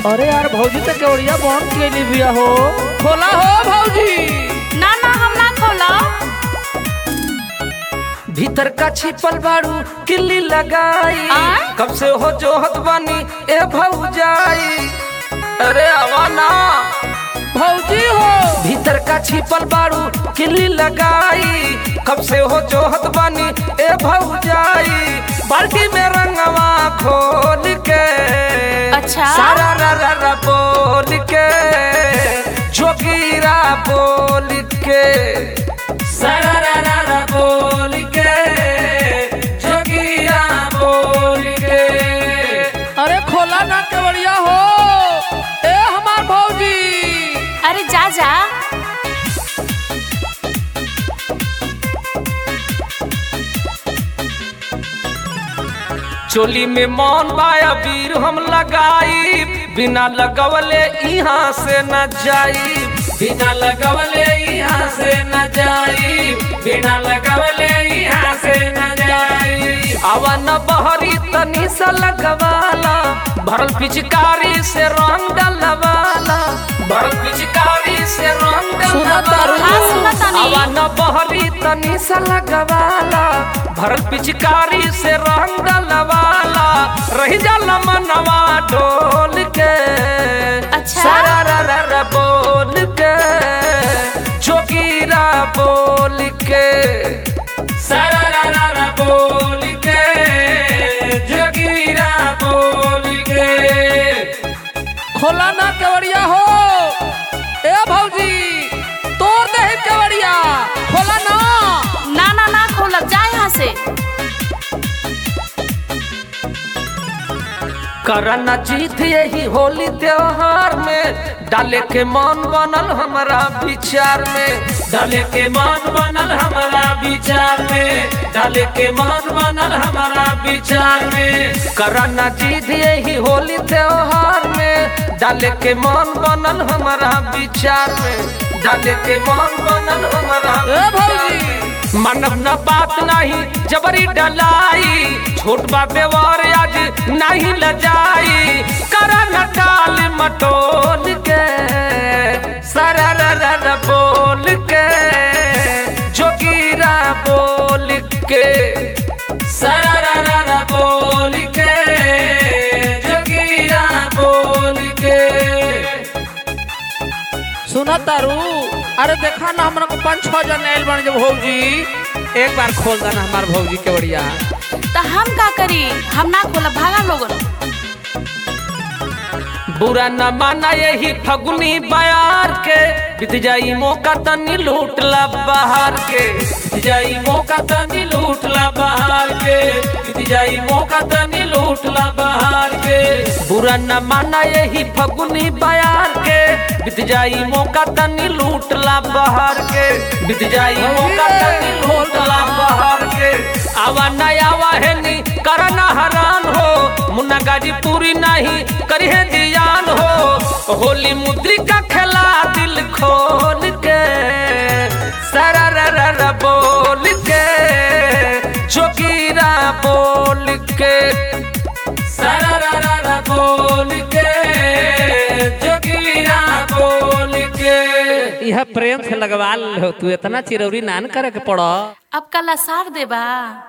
अरे यार भौजी तो केवड़िया बंद कैली बिया हो खोला हो भौजी ना ना हम ना खोला भीतर का छिपल बारू किल्ली लगाई आय? कब से हो जोहत बानी ए भौजाई अरे आवा ना भौजी हो भीतर का छिपल बारू किल्ली लगाई कब से हो जोहत बानी ए भौजाई बाल्टी में रंगवा खोल के अच्छा। सारा रा रा रा बोल के जोगीरा बोल के सारा रा रा रा बोल के जोगीरा बोल के अरे खोला ना केवड़िया हो ए हमार भौजी अरे जा जा चोली में मौन बाया वीर हम लगाई बिना लगवले यहाँ से न जाई बिना लगवले यहाँ से न जाई बिना लगवले यहाँ से न जाई आवा न बहरी तनी सा लगवाला भरल पिचकारी से रंग डलवाला भरल पिचकारी से रंग सुना तारू। हाँ, सुना तानी। आवा न बहरी तनी सा लगवाला भरल पिचकारी से रंग डलवाला रही जाला मनवा डोल के अच्छा। सारा रा रा रा बोल के जोगीरा बोल के सारा रा रा रा बोल के जोगीरा बोल के खोला ना केवड़िया हो ए भौजी तोड़ दे ही केवड़िया खोला ना ना ना ना खोला जा यहाँ से करना जीत यही होली त्योहार में डाले के मन बनल हमारा विचार में डाले के मन बनल हमारा विचार में डाले के मन बनल हमारा विचार में करना जीत यही होली त्योहार में डाले के मन बनल हमारा विचार में डाले के मन बनल हमारा ए भौजी मानव न बात नहीं जबरी डलाई छोट बा व्यवहार आज नहीं लजाई करा न टाल मटोल के सरा रा रा रा बोल के जोगीरा बोल के सरा रा रा रा बोल के जोगीरा बोल के सुना तारू अरे देखा ना हमरा को पाँच छह जन आयल बन जब भौजी एक बार खोल देना हमार भौजी केवड़िया तो हम का करी हम ना खोला भागा लोगन बुरा न माना यही फगुनी बयार के बीत जाई मौका तनी लूट ला बाहर के बीत जाई मौका तनी लूट ला बाहर के बीत जाई मौका तनी लूट ला बाहर के बुरा न माना यही फगुनी बयार के बीत जाई मौका तनी लूट ला बाहर के बीत जाई मौका तनी लूट ला बाहर के आवा न आवा है नी करना हरान हो मुन्ना गाजीपुरी नहीं करी है जियान हो होली मुद्रिका खेला दिल खोल के सरा रा रा रा बोल के जोगीरा बोल के सरा रा रा रा बोल के जोगीरा बोल के यह प्रेम से लगवा लो तू इतना चिरौरी नान करे के पड़ो अब कल सार देबा